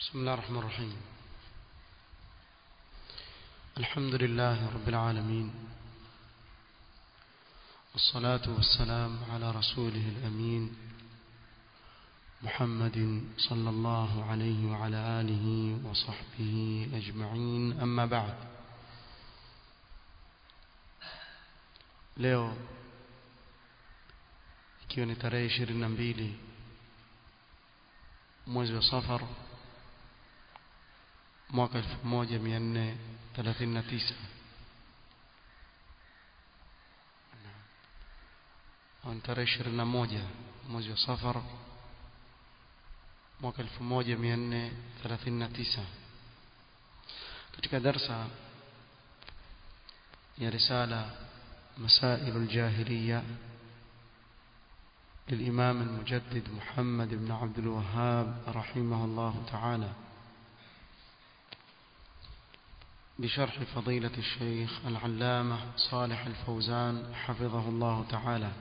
بسم الله الرحمن الرحيم الحمد لله رب العالمين والصلاة والسلام على رسوله الأمين محمد صلى الله عليه وعلى آله وصحبه أجمعين أما بعد leo ikiwa ni tarehe ishirini na mbili mwezi wa safar mwaka elfu moja mia nne thelathini na tisa ni tarehe ishirini na moja mwezi wa safar mwaka elfu moja mia nne thelathini na tisa katika darsa ya risala مسائل الجاهلية للإمام المجدد محمد بن عبد الوهاب رحمه الله تعالى بشرح فضيلة الشيخ العلامة صالح الفوزان حفظه الله تعالى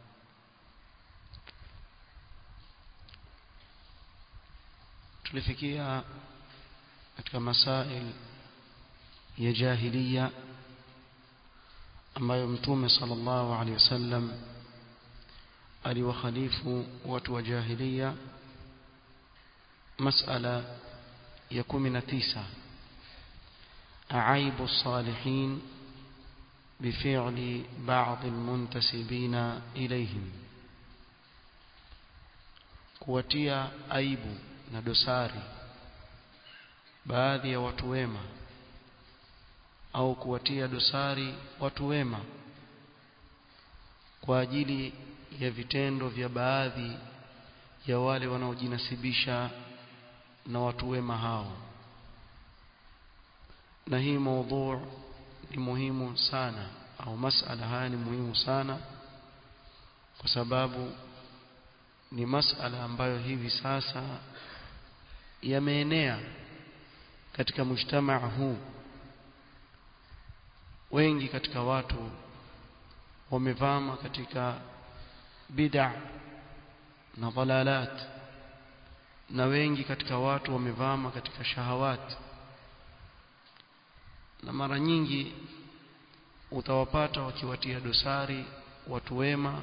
tulifikia katika masail ya jahiliya ambayo mtume sallallahu alaihi wasallam aliwakhalifu watu wa jahiliya masala ya 19 أعيب الصالحين بفعل بعض المنتسبين إليهم kuwatia aibu na dosari baadhi ya watu wema au kuwatia dosari watu wema kwa ajili ya vitendo vya baadhi ya wale wanaojinasibisha na watu wema hao na hii maudhu ni muhimu sana au masala haya ni muhimu sana kwa sababu ni masala ambayo hivi sasa yameenea katika mujtamaa huu wengi katika watu wamevama katika bid'a na dhalalat na wengi katika watu wamevama katika shahawat na mara nyingi utawapata wakiwatia dosari watu wema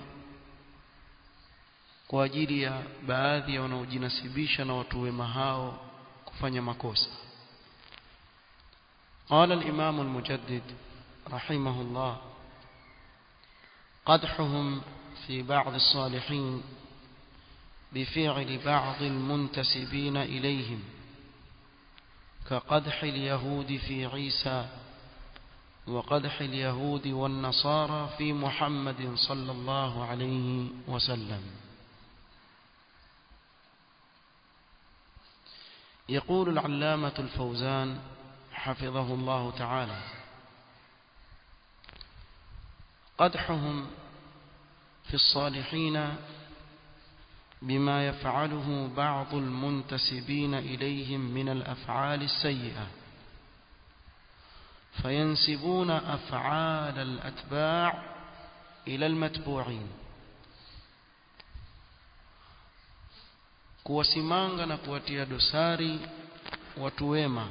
kwa ajili ya baadhi ya wanaojinasibisha na watu wema hao kufanya makosa قال الإمام المجدد رحمه الله قدحهم في بعض الصالحين بفعل بعض المنتسبين إليهم كقدح اليهود في عيسى وقدح اليهود والنصارى في محمد صلى الله عليه وسلم يقول العلامة الفوزان حفظه الله تعالى قدحهم في الصالحين بما يفعله بعض المنتسبين إليهم من الأفعال السيئة فينسبون أفعال الأتباع إلى المتبوعين kuwasimanga na kuwatia dosari watu wema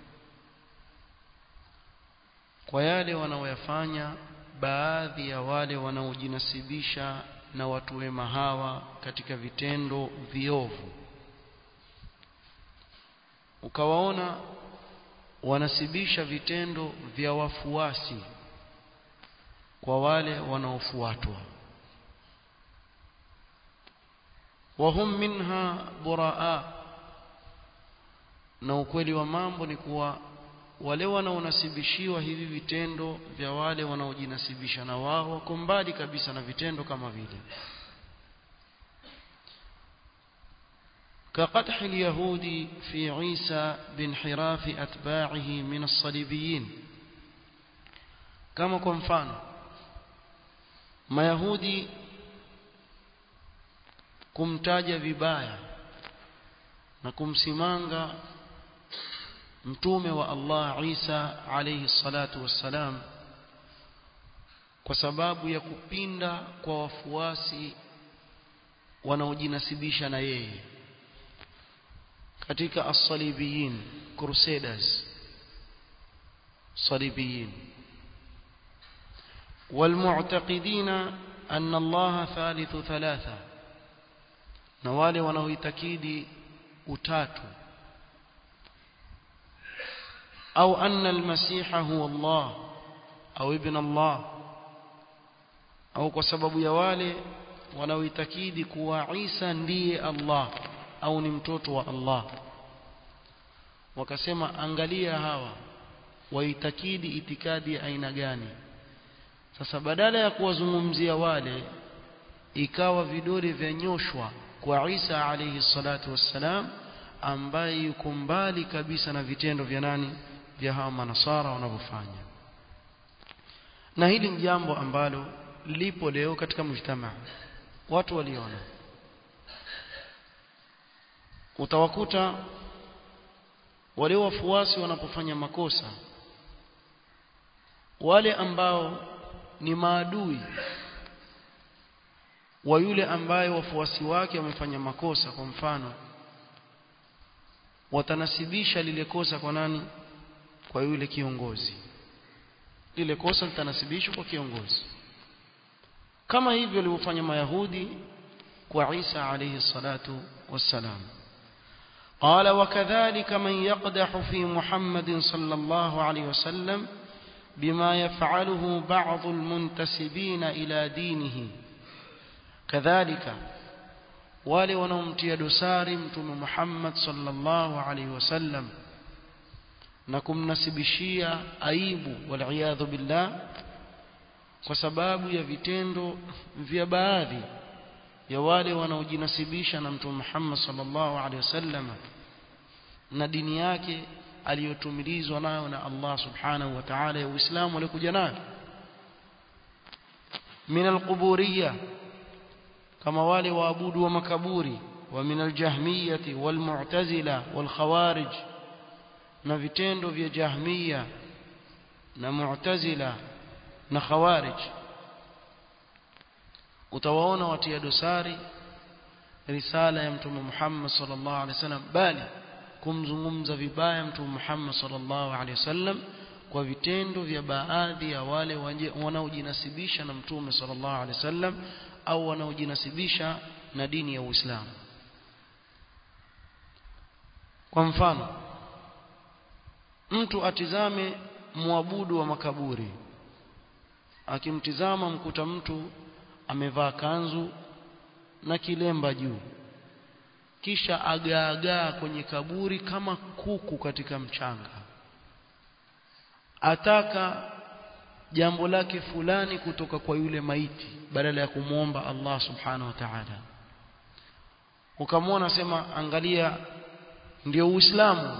kwa yale wanaoyafanya baadhi ya wale wanaojinasibisha na watu wema hawa katika vitendo viovu ukawaona wanasibisha vitendo vya wafuasi kwa wale wanaofuatwa wahum minha buraa na ukweli wa mambo ni kuwa wale wanaonasibishiwa hivi vitendo vya wale wanaojinasibisha na wao wako mbali kabisa na vitendo kama vile كقدح اليهود في عيسى بانحراف أتباعه من الصليبيين كما كنفان ما يهودي kumtaja vibaya na kumsimanga mtume wa Allah Isa alayhi salatu wassalam kwa sababu ya kupinda kwa wafuasi wanaojinasibisha na yeye katika as-salibiyin crusaders صليبيين والمعتقدين أن الله ثالث ثلاثة نوالي ونويتكيد أتات أو أن المسيح هو الله أو ابن الله أو كسبب يوالي ونويتكيد كوا عيسى ndiye الله أو نمتوت الله wakasema angalia hawa waitakidi itikadi ya aina gani sasa badala ya kuwazungumzia wale ikawa vidole vyanyoshwa kwa Isa alayhi salatu wassalam ambaye yuko mbali kabisa na vitendo vya nani vya hawa manasara wanavyofanya na hili ni jambo ambalo lipo leo katika mujtamaa watu waliona utawakuta wale wafuasi wanapofanya makosa wale ambao ni maadui wa yule ambaye wafuasi wake wamefanya makosa kwa mfano watanasibisha lile kosa kwa nani kwa yule kiongozi lile kosa litanasibishwa kwa kiongozi kama hivyo walivyofanya mayahudi kwa Isa alayhi salatu wassalam قال وكذلك من يقدح في محمد صلى الله عليه وسلم بما يفعله بعض المنتسبين إلى دينه كذلك wale wanaomtia dosari mtume Muhammad sallallahu alaihi wasallam na kumnasibishia aibu waliyadhu billah kwa sababu ya vitendo vya baadhi ya wale wanaojinasibisha na mtume Muhammad sallallahu alaihi wasallam na dini yake aliyotumilizwa nayo na Allah subhanahu wa ta'ala ya Uislamu alikuja nayo min alquburiyya kama wale waabudu wa makaburi wa min aljahmiyati walmu'tazila walkhawarij na vitendo vya jahmiya na mu'tazila na khawarij utawaona watia dosari risala ya mtume Muhammad sallallahu alaihi wasallam bali kumzungumza vibaya mtume Muhammad sallallahu alaihi wasallam kwa vitendo vya baadhi ya wale wanaojinasibisha na mtume sallallahu alaihi wasallam au wanaojinasibisha na dini ya Uislamu kwa mfano mtu atizame muabudu wa makaburi akimtizama mkuta mtu amevaa kanzu na kilemba juu kisha agaagaa kwenye kaburi kama kuku katika mchanga ataka jambo lake fulani kutoka kwa yule maiti badala ya kumwomba Allah subhanahu wa ta'ala ukamwona sema angalia ndio uislamu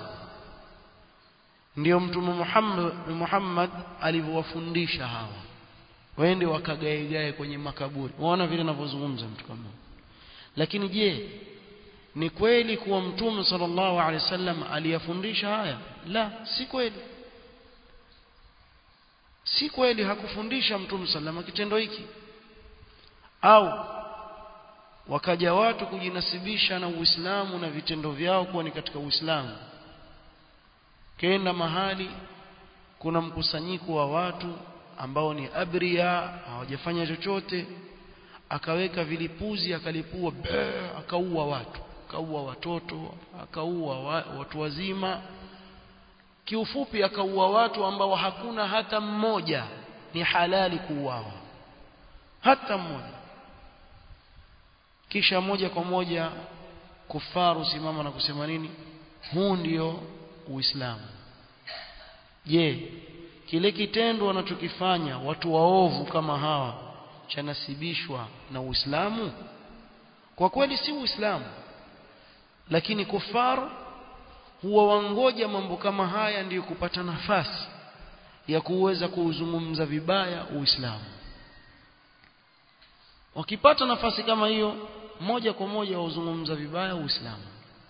ndio mtume Muhammad Muhammad alivyowafundisha hawa waende wakagaegae kwenye makaburi unaona vile ninavyozungumza mtu kama lakini je ni kweli kuwa mtume sallallahu alaihi wasallam aliyafundisha haya la si kweli si kweli hakufundisha mtume sallallahu kitendo hiki au wakaja watu kujinasibisha na Uislamu na vitendo vyao kuwa ni katika Uislamu kenda mahali kuna mkusanyiko wa watu ambao ni abria hawajafanya chochote akaweka vilipuzi akalipua akaua watu akaua watoto akaua wa, watu wazima kiufupi akaua watu ambao hakuna hata mmoja ni halali kuuawa hata mmoja kisha moja kwa moja kufaru simama na kusema nini huu ndio uislamu je kile kitendo wanachokifanya watu waovu kama hawa chanasibishwa na Uislamu kwa kweli si Uislamu lakini kufaru huwa wangoja mambo kama haya ndiyo kupata nafasi ya kuweza kuuzungumza vibaya Uislamu wakipata nafasi kama hiyo moja kwa moja wauzungumza vibaya Uislamu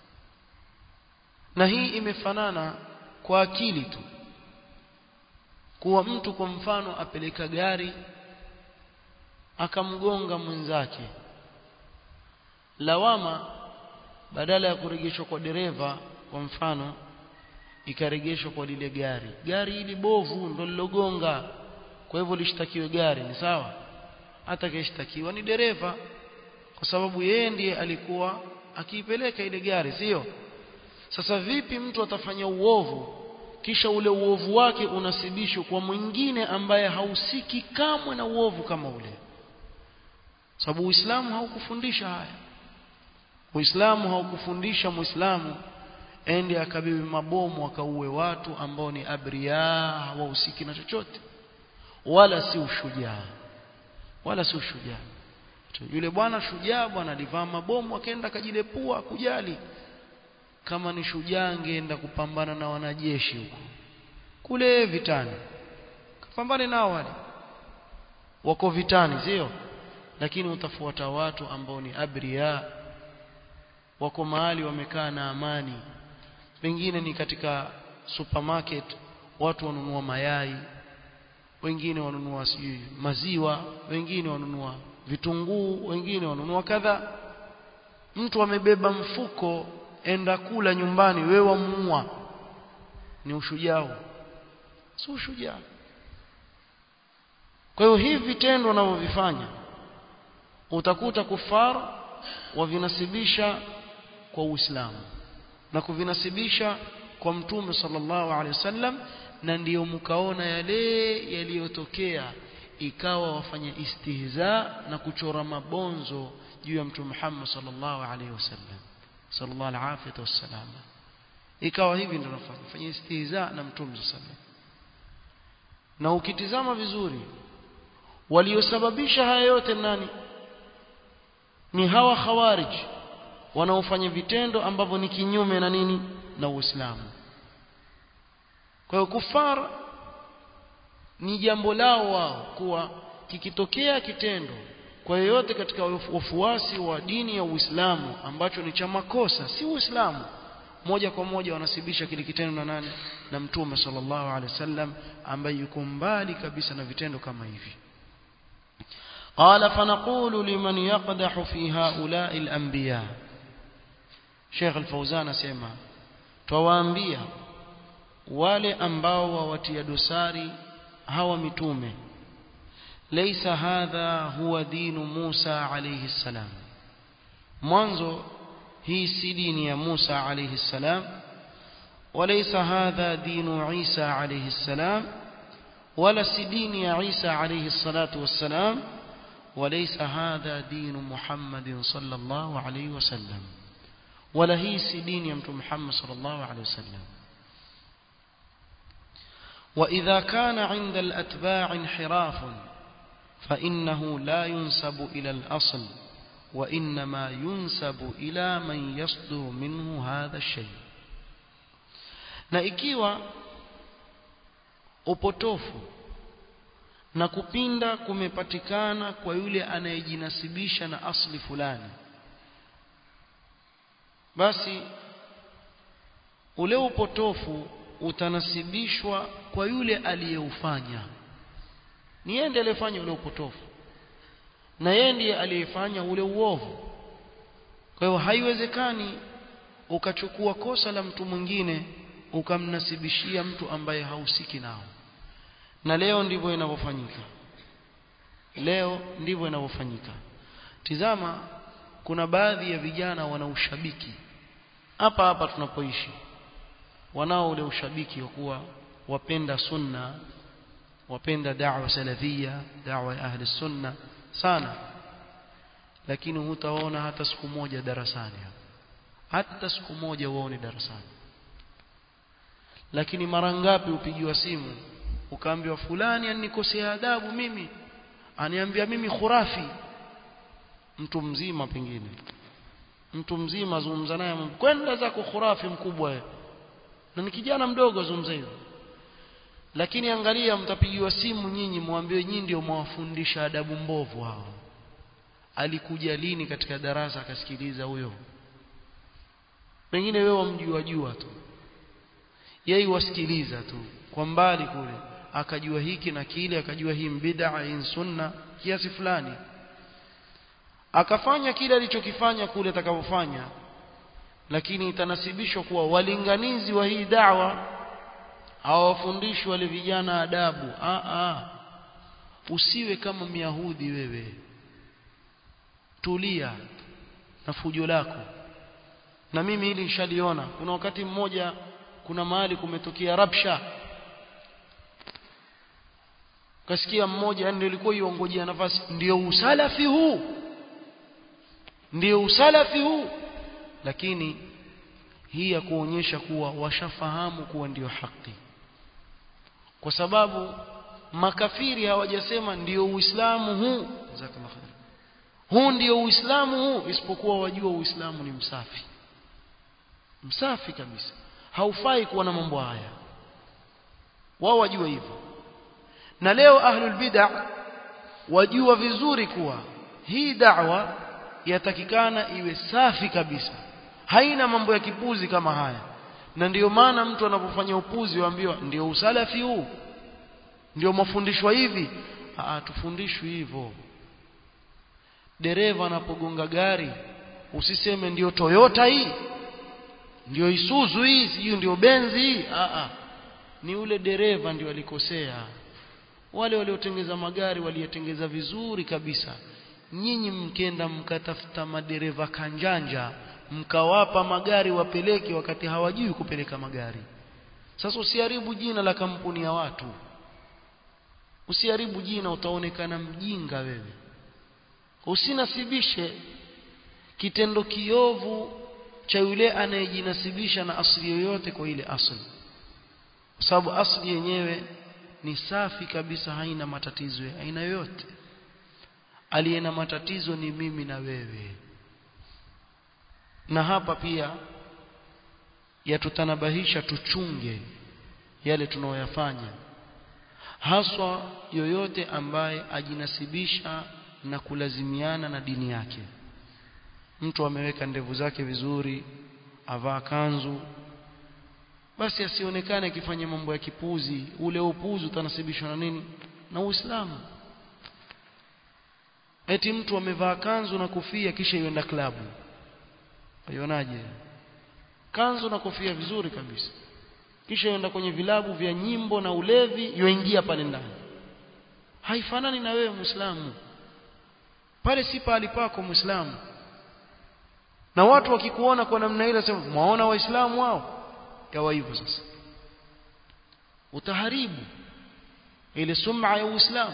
na hii imefanana kwa akili tu kuwa mtu kwa mfano apeleka gari akamgonga mwenzake lawama badala ya kurejeshwa kwa dereva kwa mfano ikaregeshwa kwa lile gari gari hili bovu ndo lilogonga kwa hivyo lishtakiwe gari ni sawa hata kishtakiwa ni dereva kwa sababu yeye ndiye alikuwa akiipeleka ile gari sio sasa vipi mtu atafanya uovu kisha ule uovu wake unasibishwa kwa mwingine ambaye hausiki kamwe na uovu kama ule sababu Uislamu haukufundisha haya Uislamu haukufundisha Muislamu ende akabibi mabomu akauwe watu ambao ni abria hawahusiki na chochote wala si ushujaa wala si ushujaa yule bwana shujaa bwana alivaa mabomu akaenda akajilepua kujali kama ni shujaa angeenda kupambana na wanajeshi huko kule vitani kapambane nao wale wako vitani sio lakini utafuata watu ambao ni abria wako mahali wamekaa na amani pengine ni katika supermarket watu wanunua mayai wengine wanunua sijui maziwa wengine wanunua vitunguu wengine wanunua kadha mtu amebeba mfuko enda kula nyumbani wewe wamuua ni ushujaa si ushujaa kwa hiyo hivi vitendo wanavyovifanya utakuta kufar wavinasibisha kwa Uislamu na kuvinasibisha kwa Mtume sallallahu alaihi wasallam na ndiyo mkaona yale yaliyotokea ikawa wafanya istihza na kuchora mabonzo juu ya Mtume Muhammad sallallahu alaihi wasallam sallallahu alaihi wasallam ikawa hivi ndio nafanya fanya istihza na Mtume sallallahu na ukitizama vizuri waliosababisha haya yote nani ni hawa khawarij wanaofanya vitendo ambavyo ni kinyume na nini na Uislamu kwa hiyo kufar ni jambo lao wao kuwa kikitokea kitendo kwa yoyote katika wafuasi wa dini ya Uislamu ambacho ni cha makosa si Uislamu moja kwa moja wanasibisha kile kitendo na nani na mtume sallallahu alaihi wasallam ambaye yuko mbali kabisa na vitendo kama hivi قال فنقول لمن يقدح في هؤلاء الأنبياء شيخ الفوزان اسمع تواambia wale ambao wawatia dosari hawa mitume laysa hadha huwa dinu Musa alayhi salam mwanzo hii si dini ya Musa alayhi salam وليس هذا دين عيسى عليه السلام ولا سدين يا عيسى عليه الصلاة والسلام وليس هذا دين محمد صلى الله عليه وسلم ولا هي سدين يمت محمد صلى الله عليه وسلم وإذا كان عند الأتباع انحراف فإنه لا ينسب إلى الأصل وإنما ينسب إلى من يصدر منه هذا الشيء na ikiwa upotofu na kupinda kumepatikana kwa yule anayejinasibisha na asli fulani basi ule upotofu utanasibishwa kwa yule aliyeufanya ni yeye ndiye aliyefanya ule upotofu na yeye ndiye aliyefanya ule uovu kwa hiyo haiwezekani ukachukua kosa la mtu mwingine ukamnasibishia mtu ambaye hausiki nao na leo ndivyo inavyofanyika leo ndivyo inavyofanyika tizama kuna baadhi ya vijana wana ushabiki hapa hapa tunapoishi wanao ule ushabiki wa kuwa wapenda sunna wapenda da'wa salafia da'wa ya ahli sunna sana lakini hutaona hata siku moja darasani hata siku moja uone darasani lakini mara ngapi upigiwa simu ukaambiwa fulani anikosea adabu mimi aniambia mimi khurafi mtu mzima pengine mtu mzima azungumza naye kwenda zako khurafi mkubwa wewe na ni kijana mdogo azungumza hivyo lakini angalia mtapigiwa simu nyinyi mwambiwe nyinyi ndio mwafundisha adabu mbovu hao alikuja lini katika darasa akasikiliza huyo pengine wewe wamjua jua tu yeye wasikiliza tu kwa mbali kule akajua hiki na kile akajua hii bid'a hii sunna kiasi fulani akafanya kile alichokifanya kule atakapofanya lakini itanasibishwa kuwa walinganizi wa hii da'wa hawafundishi wale vijana adabu a a usiwe kama myahudi wewe tulia na fujo lako na mimi hili nishaliona kuna wakati mmoja kuna mahali kumetokea rabsha kasikia mmoja yani ilikuwa iongojea nafasi ndio usalafi huu ndio usalafi huu lakini hii ya kuonyesha kuwa washafahamu kuwa ndio haki kwa sababu makafiri hawajasema ndio uislamu huu jazakallahu khair huu ndio uislamu huu isipokuwa wajua uislamu ni msafi msafi kabisa haufai kuwa na mambo haya wao wajua hivyo na leo ahlul bid'ah wajua vizuri kuwa hii da'wa yatakikana iwe safi kabisa haina mambo ya kipuzi kama haya na ndiyo maana mtu anapofanya upuzi waambiwa ndio usalafi huu ndio mafundishwa hivi ah tufundishwi hivyo dereva anapogonga gari usiseme ndio Toyota hii ndio Isuzu hii sijui ndio Benz hii ah ah ni ule dereva ndio alikosea wale waliotengeza magari waliyatengeza vizuri kabisa nyinyi mkenda mkatafuta madereva kanjanja mkawapa magari wapeleke wakati hawajui kupeleka magari sasa usiharibu jina la kampuni ya watu usiharibu jina utaonekana mjinga wewe usinasibishe kitendo kiovu cha yule anayejinasibisha na asili yoyote kwa ile asili kwa sababu asili yenyewe ni safi kabisa haina matatizo ya aina yoyote aliye na matatizo ni mimi na wewe na hapa pia yatutanabahisha tuchunge yale tunaoyafanya haswa yoyote ambaye ajinasibisha na kulazimiana na dini yake mtu ameweka ndevu zake vizuri avaa kanzu basi asionekane akifanya mambo ya kipuzi ule upuzi utanasibishwa na nini na Uislamu eti mtu amevaa kanzu na kofia kisha yuenda klabu aionaje kanzu na kofia vizuri kabisa kisha yuenda kwenye vilabu vya nyimbo na ulevi yoingia pale ndani haifanani na wewe muislamu pale si pahali pako muislamu na watu wakikuona kwa namna ile sema mwaona waislamu wao yawa hivyo sasa utaharibu ile sum'a ya uislamu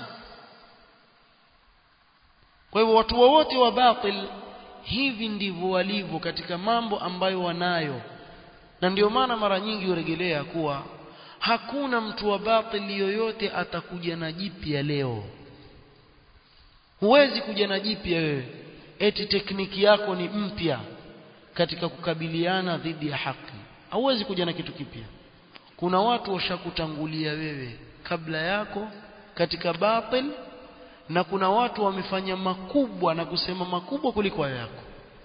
kwa hivyo watu wote wa batil hivi ndivyo walivyo katika mambo ambayo wanayo na ndio maana mara nyingi uregelea kuwa hakuna mtu wa batili yoyote atakuja na jipya leo huwezi kuja na jipya wewe eti tekniki yako ni mpya katika kukabiliana dhidi ya haki hauwezi kuja na kitu kipya kuna watu washakutangulia wewe kabla yako katika batil na kuna watu wamefanya makubwa na kusema makubwa kuliko yako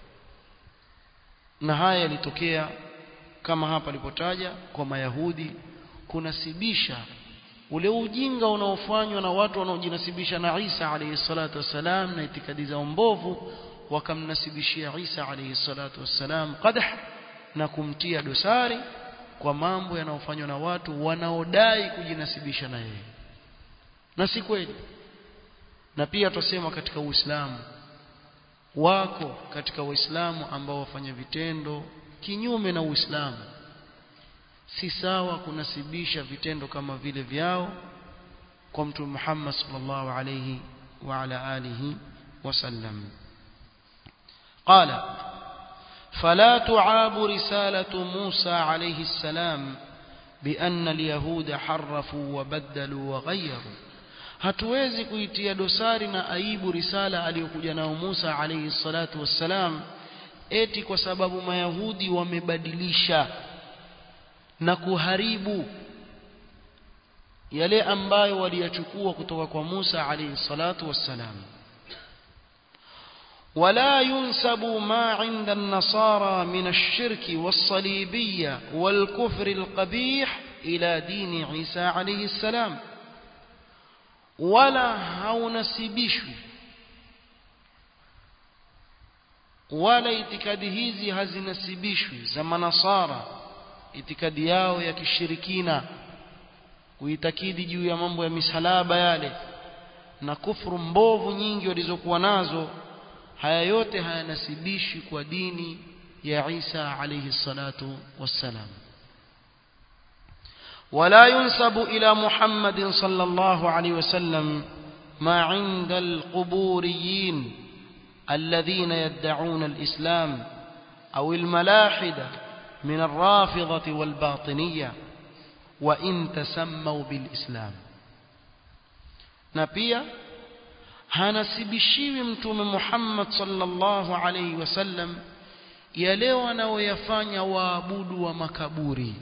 na haya yalitokea kama hapa alipotaja kwa mayahudi kunasibisha ule ujinga unaofanywa na watu wanaojinasibisha na Isa alayhi salatu wassalam na itikadi za mbovu wakamnasibishia Isa alayhi salatu wassalam qadah na kumtia dosari kwa mambo yanayofanywa na watu wanaodai kujinasibisha na yeye na si kweli na pia tusema katika Uislamu wako katika Waislamu ambao wafanya vitendo kinyume na Uislamu si sawa kunasibisha vitendo kama vile vyao kwa mtume Muhammad sallallahu alayhi wa ala alihi wasallam قال فلا تعاب رسالة موسى عليه السلام بأن اليهود حرفوا وبدلوا وغيروا hatuwezi kuitia dosari na aibu risala aliyokuja nao Musa alayhi salatu wassalam eti kwa sababu mayahudi wamebadilisha na kuharibu yale ambayo waliyachukua kutoka kwa Musa alayhi salatu wassalam ولا ينسب ما عند النصارى من الشرك والصليبية والكفر القبيح إلى دين عيسى عليه السلام ولا haunasibishwi wala itikadi hizi hazinasibishwi za manasara itikadi yao ya kishirikina kuitakidi juu ya mambo ya misalaba yale na kufuru mbovu nyingi walizokuwa nazo haya yote hayanasibishi kwa dini ya Isa alayhi salatu wassalam ولا ينسب إلى محمد صلى الله عليه وسلم ما عند القبوريين الذين يدعون الإسلام أو الملاحدة من الرافضة والباطنية وإن تسموا بالإسلام نبيا hanasibishiwi mtume Muhammad sallallahu alaihi wasallam yale wanaoyafanya waabudu wa makaburi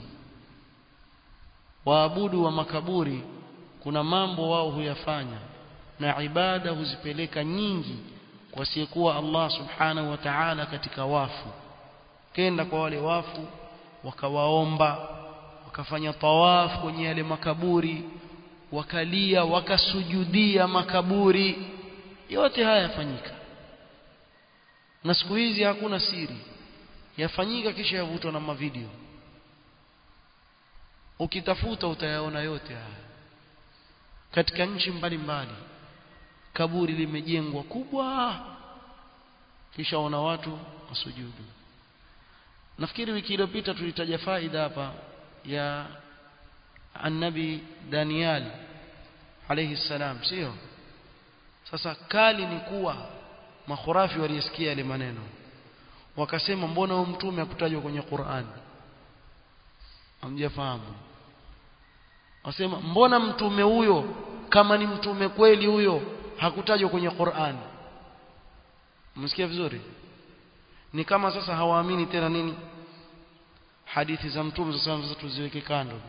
waabudu wa makaburi kuna mambo wao huyafanya na ibada huzipeleka nyingi kwa siyekuwa Allah subhanahu wa ta'ala katika wafu kenda kwa wale wafu wakawaomba wakafanya tawaf kwenye yale makaburi wakalia wakasujudia makaburi yote haya yafanyika na siku hizi hakuna siri yafanyika kisha yavutwa na mavideo ukitafuta utayaona yote haya katika nchi mbalimbali kaburi limejengwa kubwa kisha wana watu wasujudu nafikiri wiki iliyopita tulitaja faida hapa ya annabi Daniel alayhi salam sio sasa kali ni kuwa makhurafi walisikia yale maneno wakasema mbona huyo mtume akutajwa kwenye Qur'an hamjafahamu wasema mbona mtume huyo kama ni mtume kweli huyo hakutajwa kwenye Qur'an msikia vizuri ni kama sasa hawaamini tena nini hadithi za mtume sasa sasa tuziweke kando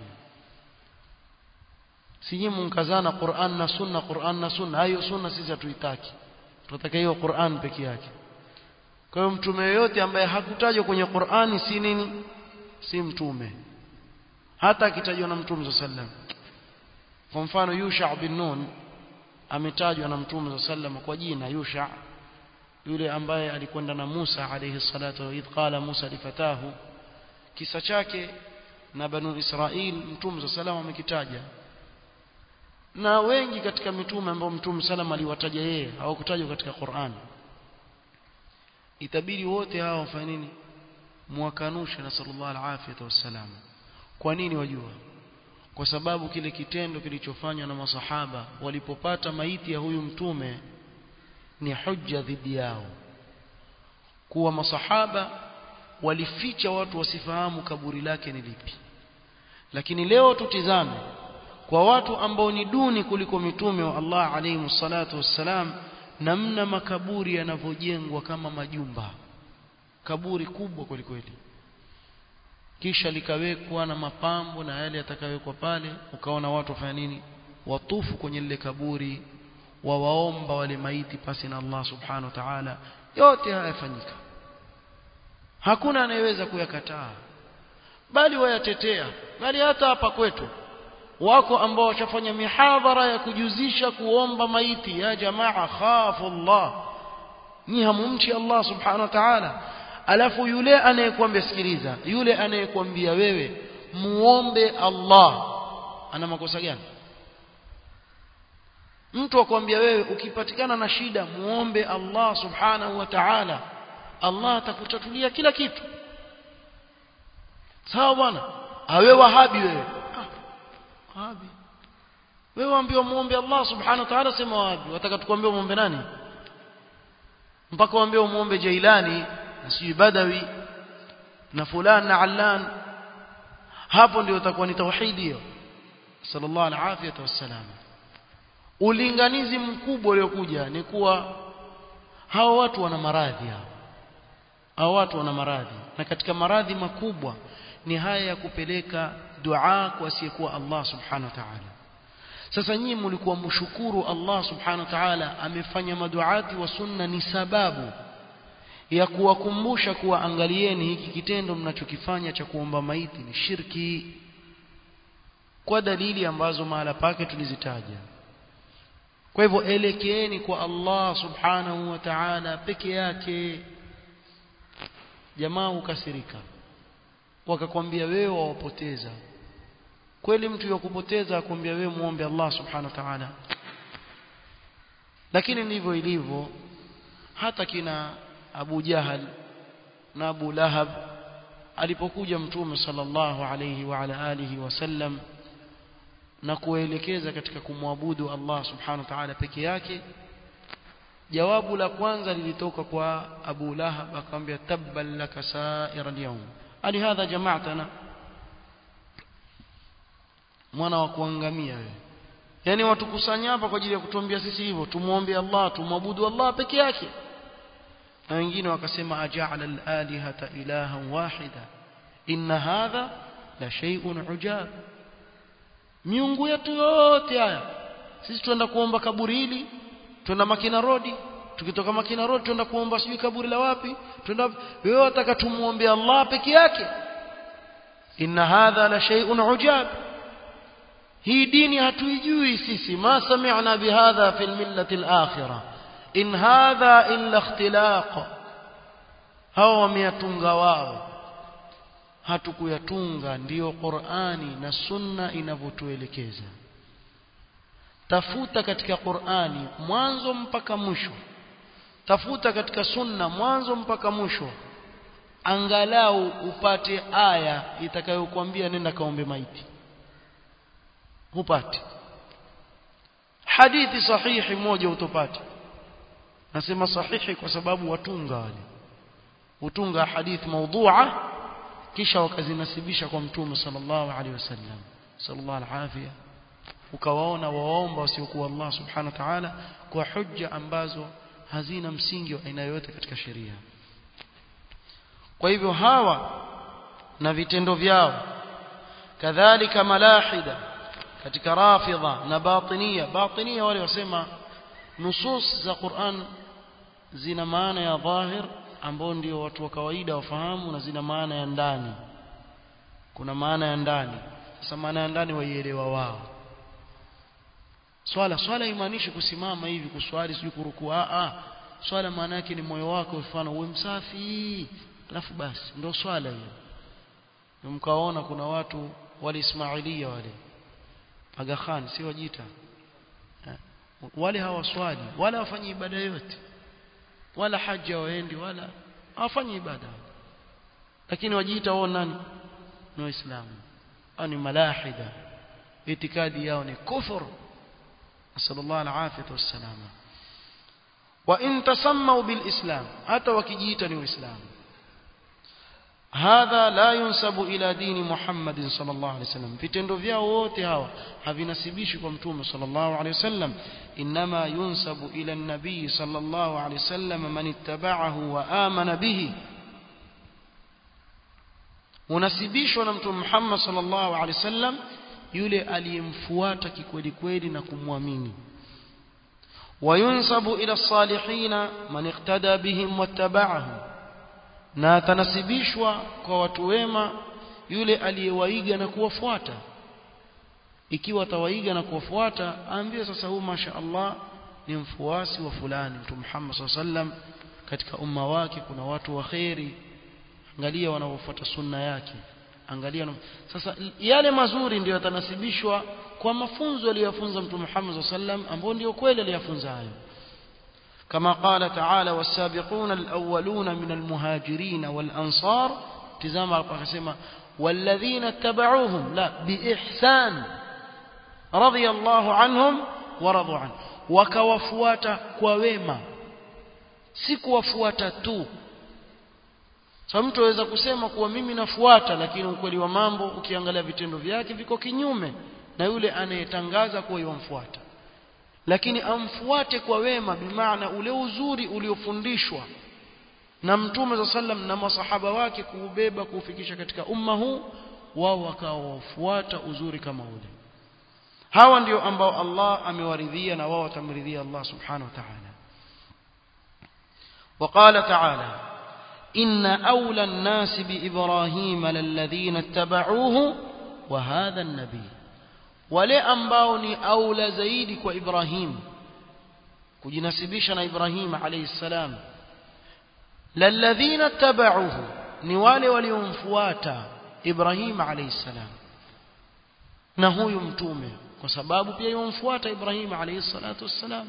sije munkazana Qur'an na sunna Qur'an na sunna hayo sunna sisi hatuitaki tunataka hiyo Qur'an peke yake kwa hiyo mtume yoyote ambaye hakutajwa kwenye Qur'ani si nini si mtume hata akitajwa na mtume sallam kwa mfano Yusha bin Nun ametajwa na mtume sallam kwa jina Yusha yule ambaye alikwenda na Musa alayhi salatu idh qala Musa lifatahu kisa chake na banu Israil mtume sallam amekitaja na wengi katika mitume ambao mtume sallam aliwataja yeye hawakutajwa katika Qur'an itabidi wote hao wafanye nini muwakanushe na sallallahu alaihi wasallam kwa nini wajua kwa sababu kile kitendo kilichofanywa na masahaba walipopata maiti ya huyu mtume ni hujja dhidi yao kuwa masahaba walificha watu wasifahamu kaburi lake ni lipi lakini leo tutizame kwa watu ambao ni duni kuliko mitume wa Allah alayhi salatu wassalam namna makaburi yanavyojengwa kama majumba kaburi kubwa kweli kweli kisha likawekwa na mapambo na yale yatakayowekwa pale ukaona watu wafanya nini watufu kwenye lile kaburi wawaomba wale maiti pasi na Allah subhanahu wa ta'ala yote haya yafanyika hakuna anayeweza kuyakataa bali wayatetea bali hata hapa kwetu wako ambao washafanya mihadhara ya kujuzisha kuomba maiti ya jamaa khafu Allah ni hamumchi Allah subhanahu wa ta'ala alafu yule anayekwambia sikiliza yule anayekwambia wewe muombe Allah ana makosa gani mtu akwambia wewe ukipatikana na shida muombe Allah subhanahu wa ta'ala Allah atakutatulia kila kitu sawa bwana awe wahabi wewe ah, wahabi wewe ambiwa muombe Allah subhanahu wa ta'ala sema wahabi wataka tukwambie muombe nani mpaka waambie muombe Jailani na sijui Badawi na fulani na Allan hapo ndio utakuwa ni tauhidi hiyo sallallahu alaihi wasallam ulinganizi mkubwa uliokuja ni kuwa hao watu wana maradhi hao hao watu wana maradhi na katika maradhi makubwa ni haya ya kupeleka dua kwa asiyekuwa Allah subhanahu wa ta'ala sasa nyinyi mlikuwa mshukuru Allah subhanahu wa ta'ala amefanya maduati wa sunna ni sababu ya kuwakumbusha kuwa angalieni hiki kitendo mnachokifanya cha kuomba maiti ni shirki kwa dalili ambazo mahala pake tulizitaja kwa hivyo elekeeni kwa Allah subhanahu wa ta'ala peke yake jamaa hukasirika wakakwambia wewe wawapoteza kweli mtu yakupoteza akwambia wewe muombe Allah subhanahu wa ta'ala lakini ndivyo ilivyo hata kina Abu Jahal na Abu Lahab alipokuja mtume sallallahu alayhi wa ala alihi wasallam na kuelekeza katika kumwabudu Allah subhanahu wa ta'ala peke yake jawabu la kwanza lilitoka kwa Abu Lahab akamwambia tabban laka sa'ira al-yawm ali hadha jama'atana mwana wa kuangamia wewe yani watukusanya hapa kwa ajili ya kutuambia sisi hivyo tumuombe Allah tumwabudu Allah peke yake na wengine wakasema aja'ala al-alihata ilahan wahida inna hadha la shay'un ujab miungu yetu yote haya sisi tuenda kuomba kaburi hili tuenda Makina Road tukitoka Makina Road tuenda kuomba sijui kaburi la wapi tuenda wewe wataka tumuombe Allah peke yake inna hadha la shay'un ujab hii dini hatuijui sisi ma sami'na bihadha fil millati al-akhirah in hadha illa ikhtilaq hawa wameyatunga wao hatukuyatunga ndiyo Qur'ani na Sunna inavyotuelekeza tafuta katika Qur'ani mwanzo mpaka mwisho tafuta katika Sunna mwanzo mpaka mwisho angalau upate aya itakayokuambia nenda kaombe maiti hupati hadithi sahihi moja utopata nasema sahihi kwa sababu watunga wale utunga hadithi maudhu'a kisha wakazinasibisha kwa mtume sallallahu alaihi wasallam sallallahu alafia ukawaona waomba wasiokuwa Allah subhanahu wa ta'ala kwa hujja ambazo hazina msingi wa aina yoyote katika sheria kwa hivyo hawa na vitendo vyao kadhalika malahida katika rafidha na batinia batinia wale wasema nusus za Qur'an zina maana ya dhahir ambao ndio watu wa kawaida wafahamu na zina maana ya ndani kuna maana ya ndani sasa maana ya ndani waielewa wao swala swala imaanishi kusimama hivi kuswali sijui kurukua a a swala maana yake ni moyo wako mfano uwe msafi alafu basi ndio swala hiyo mkaona kuna watu wale Ismailia wale Aga Khan si wajita wale hawaswali wala hawafanyi ibada yote wala haja waendi wala hawafanyi ibada lakini wajiita wao nani ni waislamu au ni malahida itikadi yao ni kufur sallallahu alafiyatu wassalama wa in tasammu bil islam hata wakijiita ni waislamu hadha la yunsabu ila dini Muhammad sallallahu alaihi wasallam vitendo vyao wote hawa havinasibishi kwa mtume sallallahu alaihi wasallam inma yunsabu ila an-nabii sallallahu alaihi wasallam man ittaba'ahu wa amana bihi unasibishwa na mtume Muhammad sallallahu alaihi wasallam yule aliyemfuata kikweli kweli na kumwamini وينسب إلى الصالحين من اقتدى بهم واتبعهم na atanasibishwa kwa watu wema yule aliyewaiga na kuwafuata ikiwa atawaiga na kuwafuata aambie sasa huyu masha Allah ni mfuasi wa fulani mtu Muhammad sallam katika umma wake kuna watu wa khairi angalia wanaofuata sunna yake angalia sasa yale mazuri ndio yatanasibishwa kwa mafunzo aliyofunza mtu Muhammad sallam ambao ndio kweli aliyafunza hayo كما قال تعالى والسابقون الأولون من المهاجرين والأنصار تزام القسمة والذين اتبعوهم لا بإحسان رضي الله عنهم ورضوا عنه وكوفواتا كوويما si kuwafuata tu sasa mtu aweza kusema kuwa mimi nafuata lakini ukweli wa mambo ukiangalia vitendo vyake viko kinyume na yule anayetangaza kuwa yomfuata lakini amfuate kwa wema bimaana ule uzuri uliofundishwa na mtume za sallam na masahaba wake kuubeba kuufikisha katika umma huu wao wakawafuata uzuri kama ule hawa ndio ambao Allah amewaridhia na wao watamridhia Allah subhanahu wa ta'ala وقال تعالى إن أولى الناس بإبراهيم للذين اتبعوه وهذا النبي wale ambao ni aula zaidi kwa Ibrahim kujinasibisha na Ibrahim alayhi salam lalladhina tabauhu ni wale waliomfuata Ibrahim alayhi salam na huyu mtume kwa sababu pia yomfuata Ibrahim alayhi salatu wassalam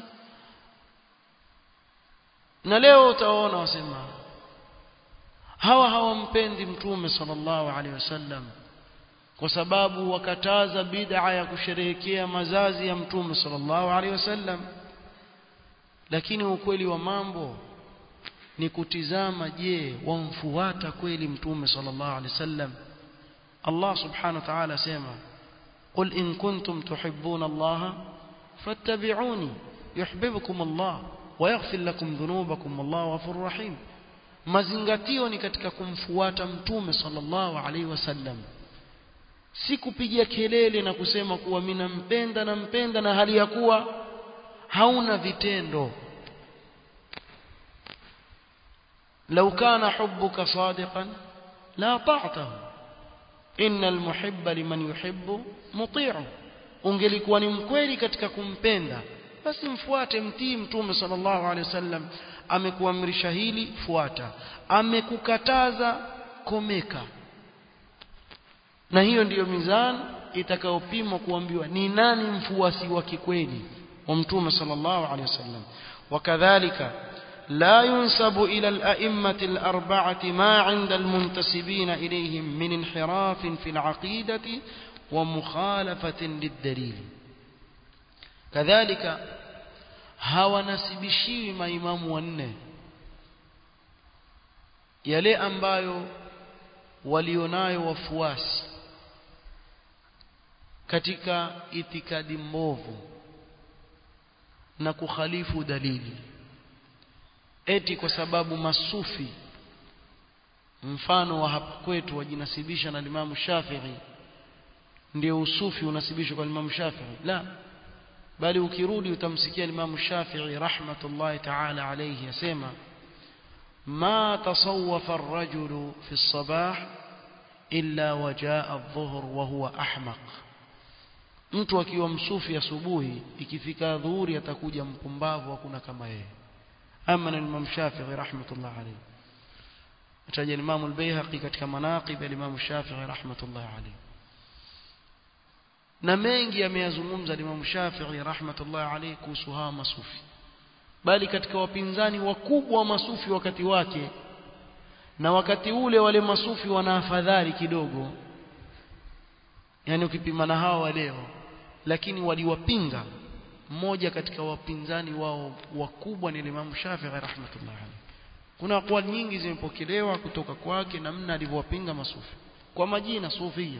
na leo utaona wasema hawa hawampendi mtume sallallahu alaihi wasallam kwa sababu wakataza bid'a ya kusherehekea mazazi ya mtume sallallahu alaihi wasallam lakini ukweli wa mambo ni kutizama je wamfuata kweli mtume sallallahu alaihi wasallam Allah subhanahu wa ta'ala sema قل إن كنتم تحبون الله فاتبعوني يحببكم الله ويغفر لكم ذنوبكم والله غفور رحيم mazingatio ni katika kumfuata mtume sallallahu alaihi wasallam si kupiga kelele na kusema kuwa mimi nampenda nampenda na hali ya kuwa hauna vitendo لو كان حبك صادقا لا طعته إن المحب لمن يحب مطيع ungelikuwa ni mkweli katika kumpenda basi mfuate mtii mtume sallallahu alaihi wasallam amekuamrisha hili fuata amekukataza komeka na hiyo ndiyo mizani itakayopimwa kuambiwa ni nani mfuasi wa kikweli wa mtume sallallahu alaihi wasallam wakadhalika لا ينسب إلى الأئمة الأربعة ما عند المنتسبين إليهم من انحراف في العقيدة ومخالفة للدليل كذلك hawanasibishiwi maimamu wanne yale ambayo walionayo wafuasi katika itikadi mbovu na kukhalifu dalili eti kwa sababu masufi mfano wa hapa kwetu wajinasibisha na Imam Shafi'i ndio usufi unasibishwa kwa Imam Shafi'i la bali ukirudi utamsikia Imam Shafi'i rahmatullahi ta'ala alayhi yasema ما تصوف الرجل في الصباح إلا وجاء الظهر وهو أحمق mtu akiwa msufi asubuhi ikifika dhuhuri atakuja mpumbavu hakuna kama yeye ama na Imam Shafi'i rahmatullah alayhi ataja Imam al-Baihaqi katika manaqib ya Imam Shafi'i rahmatullah alayhi na mengi yameyazungumza Imam Shafi'i rahmatullah alayhi kuhusu hawa masufi bali katika wapinzani wakubwa wa masufi wakati wake na wakati ule wale masufi wana afadhali kidogo yani ukipima na hawa leo lakini waliwapinga mmoja katika wapinzani wao wakubwa ni Imam Shafi'i rahmatullah alayhi kuna aqwali nyingi zimepokelewa kutoka kwake namna alivyowapinga masufi kwa majina sufia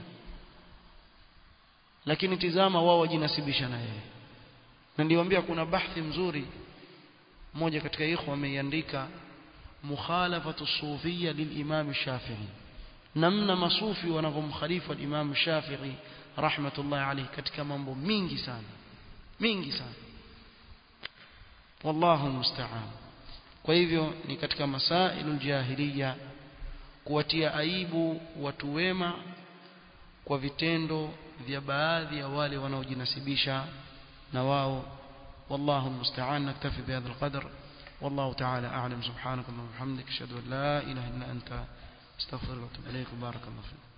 lakini tizama wao wajinasibisha na yeye na niliwaambia kuna bahthi mzuri mmoja katika ikhwa ameiandika mukhalafatu sufia lilimam Shafi'i namna masufi wanavyomkhalifu al-Imam Shafi'i rahmatullah alayhi katika mambo mingi sana mingi sana wallahu musta'an kwa hivyo ni katika masailul jahiliya kuwatia aibu watu wema kwa vitendo vya baadhi ya wale wanaojinasibisha na wao والله المستعان نكتفي بهذا القدر والله تعالى أعلم سبحانك اللهم وبحمدك أشهد أن لا إله إلا أنت استغفرك وأتوب إليك وبارك الله فيك